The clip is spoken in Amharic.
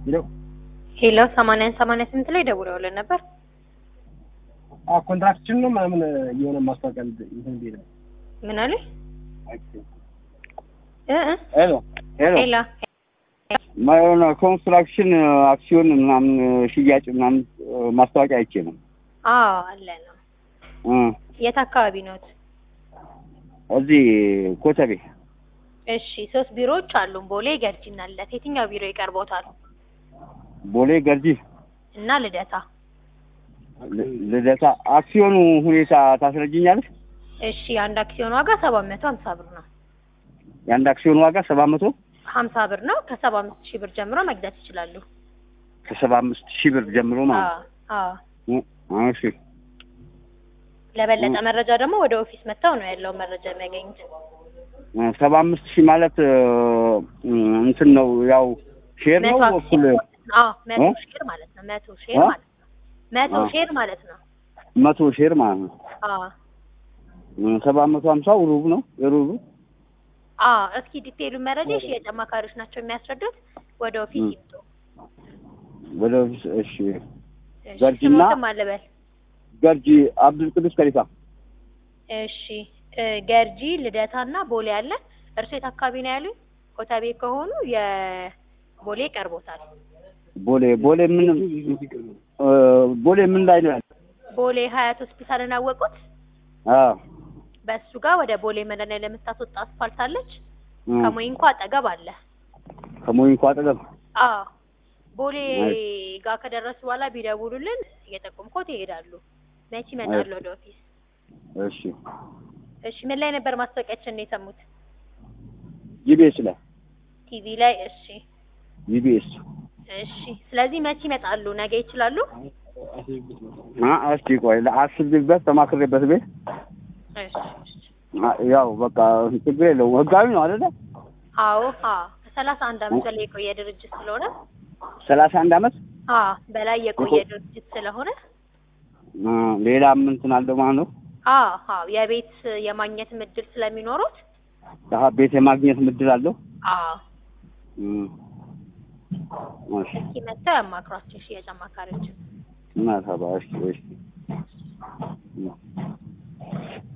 ሄሎ ሄሎ ሰማንያን ሰማንያ ስምንት ላይ ደውለውልን ነበር። አዎ ኮንትራክሽን ነው ምናምን የሆነ ማስታወቂያ እንትን ቢል ምን አለ? እ እ ሄሎ ሄሎ ሄሎ የሆነ ኮንስትራክሽን አክሲዮን ምናምን ሽያጭ ምናምን ማስታወቂያ አይቼ ነው አዎ አለ ነው። እ የት አካባቢ ነዎት? እዚህ ኮተቤ እሺ ሶስት ቢሮዎች አሉን። ቦሌ፣ ገርጂና ልደታ። የትኛው ቢሮ ይቀርቦታል? ቦሌ ገርጂ እና ልደታ። ል- ልደታ አክሲዮኑ ሁኔታ ታስረጅኛለሽ እሺ የአንድ አክሲዮን ዋጋ ሰባት መቶ ሀምሳ ብር ነው። የአንድ አክሲዮን ዋጋ ሰባት መቶ ሀምሳ ብር ነው። ከሰባ አምስት ሺህ ብር ጀምሮ መግዛት ይችላሉ። ከሰባ አምስት ሺህ ብር ጀምሮ ማለት አዎ አዎ። ነው እሺ ለበለጠ መረጃ ደግሞ ወደ ኦፊስ መጥተው ነው ያለው መረጃ የሚያገኙት። ሰባ አምስት ሺህ ማለት እ፣ እንትን ነው ያው ሼር ነው መቶ እኩል አዎ መቶ እ? ሼር ማለት ነው። መቶ ሼር እ? ማለት ነው። መቶ አ። ሼር ማለት ነው። መቶ ሼር ማለት ነው አዎ ሰባት መቶ ሀምሳው ሩብ ነው የሩቡ አዎ። እስኪ ዲቴይሉ መረጃ የሽያጭ አማካሪዎች ናቸው የሚያስረዱት። ወደ ኦፊስ እ። ይምጡ። ወደ ኦፊስ እሺ እሺ፣ ገርጂና ስሞትም አለበል። ገርጂ አብዱል ቅዱስ ከሊፋ እሺ እ፣ ገርጂ ልደታና ቦሌ አለ። እርሶ የት አካባቢ ነው ያሉኝ? ኮተቤ ከሆኑ የቦሌ ቀርቦታል። ቦሌ ቦሌ ምን እ፣ ቦሌ ምን ላይ ነው ያለው? ቦሌ ሀያት ሆስፒታልን አወቁት? አዎ በእሱ ጋር ወደ ቦሌ መድኃኒዓለም የምታስወጣ አስፋልት አለች። እ፣ ከሞይንኳ አጠገብ አለ። ከሞይንኳ አጠገብ አዎ ቦሌ አይ። ጋር ከደረሱ በኋላ ቢደውሉልን እየጠቆምኮት ይሄዳሉ። መቼ ይመጣሉ ወደ ኦፊስ? እሺ እሺ ምን ላይ ነበር ማስታወቂያችን የሰሙት? ጂቢኤስ ላይ ቲቪ ላይ። እሺ ጂቢኤስ እሺ። ስለዚህ መቼ ይመጣሉ? ነገ ይችላሉ? አ እስቲ ቆይ ለአስብበት ተማክሬበት ቤት እሺ እሺ። አ- ያው በቃ ችግር የለውም ህጋዊ ነው አይደለ አዎ አዎ። ከሰላሳ አንድ አመት በላይ የቆየ ድርጅት ስለሆነ ሰላሳ አንድ አመት አዎ በላይ የቆየ ድርጅት ስለሆነ አ፣ ሌላ ምን እንትን አለው ማለት ነው አዎ አዎ የቤት የማግኘት እድል ስለሚኖሩት አሀ ቤት የማግኘት ምድል አለው አዎ እም። እሺ እስኪ መጥተው ያማክሯቸው ሽያጭ አማካሪዎች። እና ታባ እሺ እሺ እም።